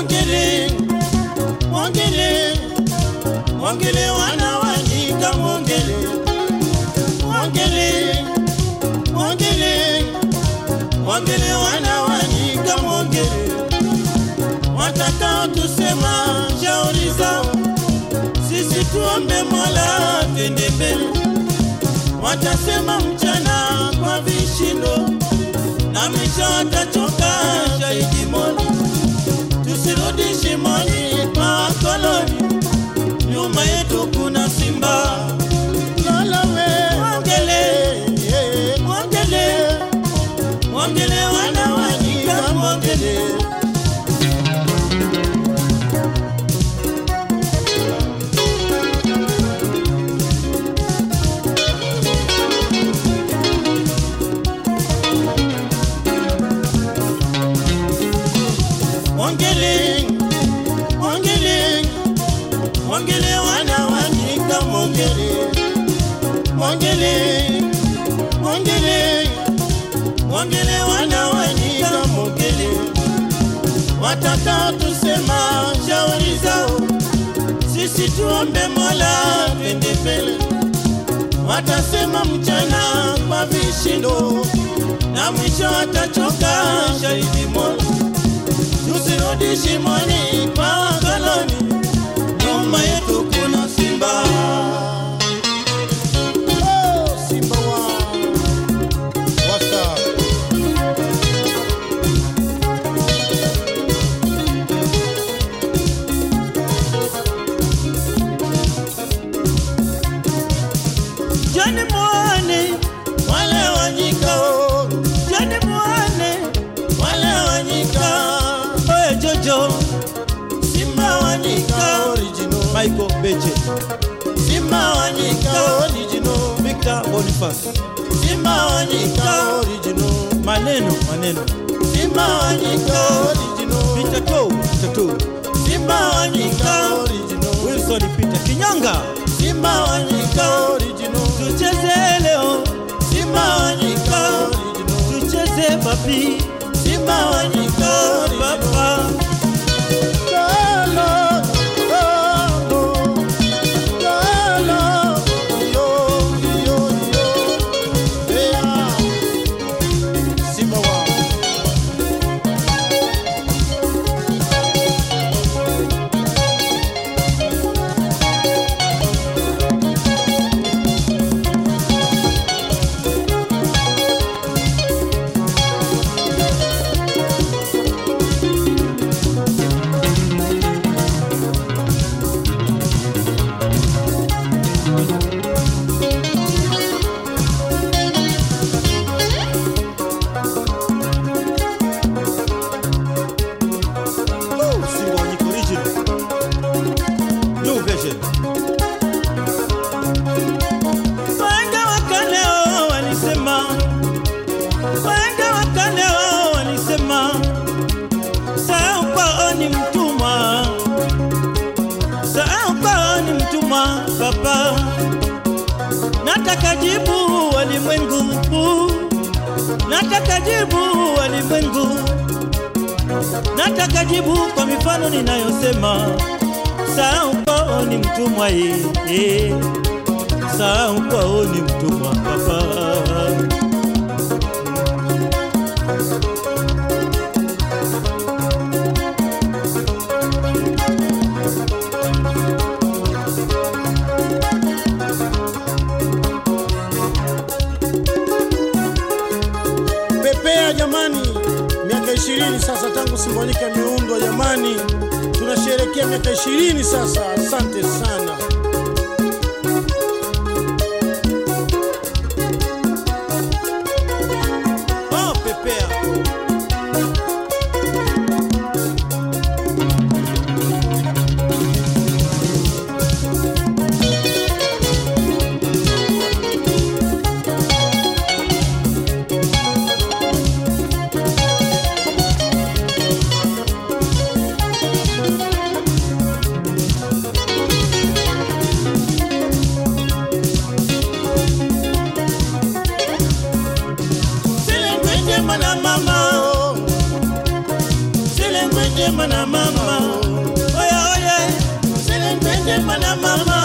mwongele mwongele mwongele wana wanyika mwongele mwongele mwongele mwongele wana wanyika mwongele watakao tusema shauri zao sisi tuombe mola twende mbele watasema mchana kwa vishindo na mwisho watachoka shahidi mola tusirudi shimoni kwa wakoloni nyuma yetu kuna simba lolowe mwongele mwongele mwongele wana wanyika mwongele mwongele mwongele mwongele wana wanyika mwongele mwongele mwongele mwongele wana wanyika mwongele watakao tusema shauri zao sisi tuombe mola twende mbele watasema mchana kwa vishindo na mwisho watachoka shahidi mola tusirudi shimoni kwa wakoloni, nyuma yetu kuna simba. Oh, simba wa wasa Jani muone wale wanyikao, jani muone wale wanyika. Oye Jojo, Simba wanyika original. Michael Beche, Simba wanyika original. Victor Boniface, Simba wanyika original. maneno maneno, Simba wanyika original. Peter To, Peter To, Simba wanyika original. Wilson Peter Kinyanga, Simba wanyika original. tucheze leo, Simba wanyika original. tucheze papi, Simba wanyika original. papa. Galo, galo, galo, yo, yo, yo. Yeah. Simba wa Woo, Simba Wanyika original. New version. Wahenga wa kale wao walisema, wahenga wa kale wao walisema, sahau kwao ni mtumwa, sahau kwao ni mtumwa. Papa, nataka jibu walimwengu, nataka jibu walimwengu, nataka jibu kwa mifano ninayosema, sahau kwao ni mtumwa yeye sahau kwao ni mtumwa papa. Pepea jamani, miaka ishirini sasa tangu Simbonyika imeundwa jamani, tunasherehekea miaka ishirini sasa. Asante sana. Oh, pepea. Silengwe njema na mama, oh. silengwe njema na mama, mama